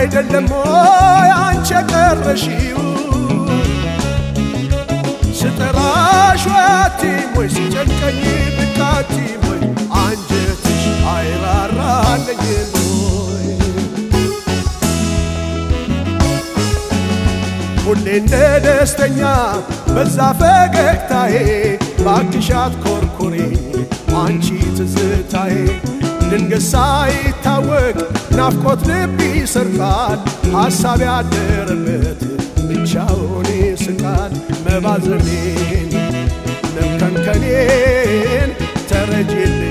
አይደለም ሆይ አንቺ የቀረሽው ስጠራሽ ወያቲም ወይ ሲጨንቀኝ ብቃቲም ወይ አንጀትሽ አይራራልኝም ወይ ሁሌ እንደ ደስተኛ በዛ ፈገግታዬ ባክሻት ኮርኩሬኝ አንቺ ትዝታዬ ድንገት ሳይታወቅ ናፍቆት ልብ ይሰርቃል ሐሳብ ያደረበት ብቻውን ይስቃል መባዘኔን መብከንከኔን ተረጅል